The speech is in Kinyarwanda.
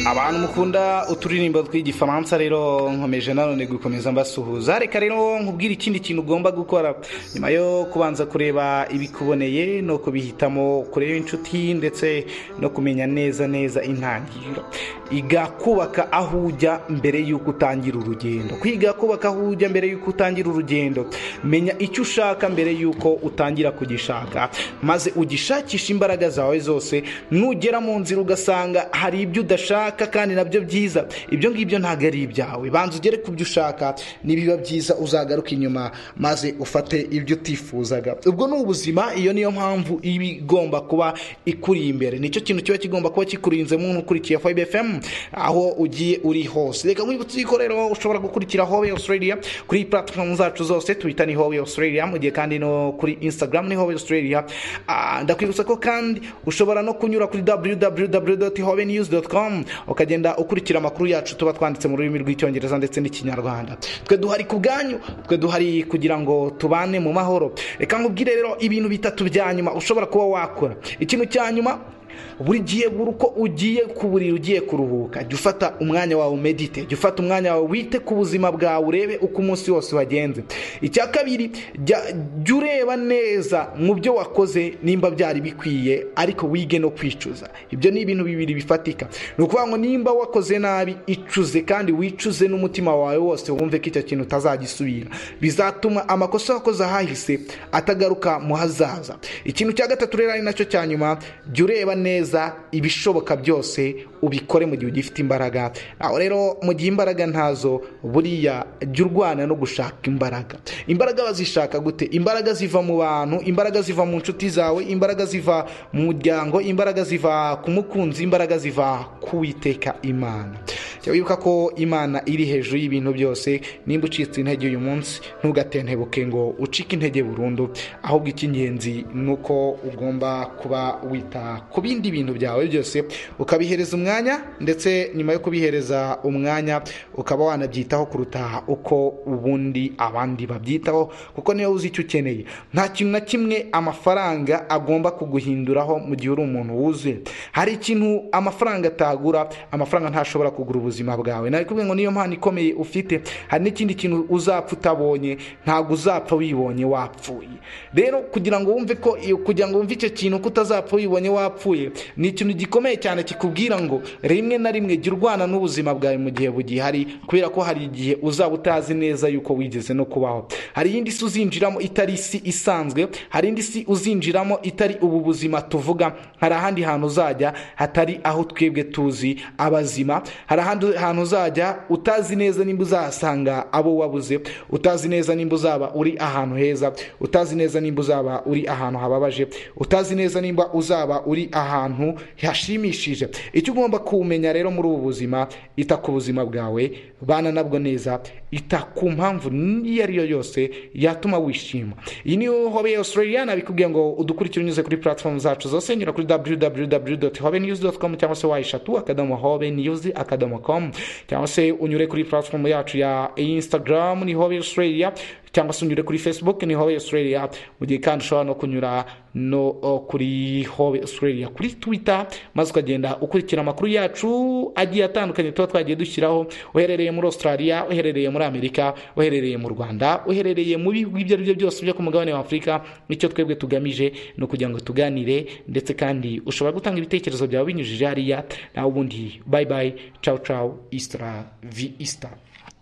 abantu mukunda uturirimbo tw'igifaransa rero nkomeje nanone gukomeza mbasuhuza reka rero nkubwire ikindi kintu ugomba gukora nyuma yo kubanza kureba ibikuboneye no kubihitamo kureba inshuti ndetse no kumenya neza neza intangiriro iga kubaka aho ujya mbere y'uko utangira urugendo kwiga kubaka aho ujya mbere y'uko utangira urugendo menya icyo ushaka mbere y'uko utangira kugishaka maze ugishakisha imbaraga zawe zose nugera mu nzira ugasanga hari ibyo udashaka kandi nabyo byiza ibyo ngibyo ntabwo ari ibyawe banza ugere ku byo ushaka nibiba byiza uzagaruka inyuma maze ufate ibyo utifuzaga ubwo ni ubuzima iyo niyo mpamvu iba igomba kuba ikuri imbere nicyo kintu kiba kigomba kuba kikurinzemo n'ukurikiye foyibe efemu aho ugiye uri hose reka nkwibutse yuko rero ushobora gukurikira howe australia kuri platform zacu zose twita ni howe australia mu gihe kandi no kuri instagram ni howe australia Ah, ndakwibutsa ko kandi ushobora no kunyura kuri www.hovenews.com ukagenda ukurikira amakuru yacu tuba twanditse mu rurimi rw'icyongereza ndetse n'ikinyarwanda twe duhari ku bwanyu twe duhari kugira ngo tubane mu mahoro reka nkubwire rero ibintu bitatu bya nyuma ushobora kuba wakora ikintu cya nyuma buri gihe buri uko ugiye ku buriri ugiye kuruhuka jya ufata umwanya wawe umedite jya ufata umwanya wawe wite ku buzima bwawe urebe uko umunsi wose wagenze icya kabiri jya jya ureba neza mu byo wakoze nimba byari bikwiye ariko wige no kwicuza ibyo ni ibintu bibiri bifatika ni ukuvuga ngo nimba wakoze nabi icuze kandi wicuze n'umutima wawe wose wumve ko icyo kintu utazagisubira bizatuma amakosa wakoze ahahise atagaruka mu hazaza ikintu cya gatatu rero ari nacyo cya nyuma jya ureba neza ibishoboka byose ubikore mu gihe ugifite imbaraga aho rero mu gihe imbaraga ntazo buriya jya urwana no gushaka imbaraga imbaraga bazishaka gute imbaraga ziva mu bantu imbaraga ziva mu nshuti zawe imbaraga ziva mu muryango imbaraga ziva ku mukunzi imbaraga ziva ku witeka imana jya wibuka ko imana iri hejuru y'ibintu byose nimba ucitse intege uyu munsi ntugatentebuke ngo ucike intege burundu ahubwo icy'ingenzi ni uko ugomba kuba wita ku bindi bintu byawe byose ukabihereza umwanya ndetse nyuma yo kubihereza umwanya ukaba wanabyitaho kuruta uko ubundi abandi babyitaho kuko niyo uzi icyo ukeneye nta kintu na kimwe amafaranga agomba kuguhinduraho mu gihe uri umuntu wuzuye hari ikintu amafaranga atagura amafaranga ntashobora kugura ubuzima bwawe nari kubwira ngo niyo mpano ikomeye ufite hari n'ikindi kintu uzapfa utabonye ntabwo uzapfa wibonye wapfuye rero kugira ngo wumve ko kugira ngo wumve icyo kintu ko utazapfa wibonye wapfuye ni ikintu gikomeye cyane kikubwira ngo rimwe na rimwe jya urwana n'ubuzima bwawe mu gihe bugihari kubera ko hari igihe uzaba utazi neza yuko wigeze no kubaho hari iyindi si uzinjiramo itari isi isanzwe hari indi si uzinjiramo itari ubu buzima tuvuga hari ahandi hantu uzajya hatari aho twebwe tuzi abazima hari ahandi hantu uzajya utazi neza nimba uzahasanga abo wabuze utazi neza nimba uzaba uri ahantu heza utazi neza nimba uzaba uri ahantu hababaje utazi neza nimba uzaba uri ahantu hashimishije icyo ugomba kumenya rero muri ubu buzima ita ku buzima bwawe bana nabwo neza ita ku mpamvu iyo ari yo yose yatuma wishima iyi niyo hobe australia nabikubwiye ngo udukurikire unyuze kuri platform zacu zose nyura kuri www.hobenews.com cyangwa se wayishatu akadomo hobe news akadomo com cyangwa se unyure kuri platform yacu ya instagram ni hobe australia cyangwa se unyure kuri facebook ni hobe australia mu gihe kandi ushobora no kunyura no o, kuri hobe australia kuri twitter maze ukagenda ukurikira amakuru yacu agiye atandukanye tuba twagiye dushyiraho uherereye muri australia uherereye muri amerika uherereye mu rwanda uherereye mu bihugu ibyo ari byo byose byo ku mugabane wa afurika icyo twebwe tugamije ni ukugira ngo tuganire ndetse kandi ushobora gutanga ibitekerezo byawe binyujije hariya nawe ubundi bayi bayi cawu cawu isitara vi isitara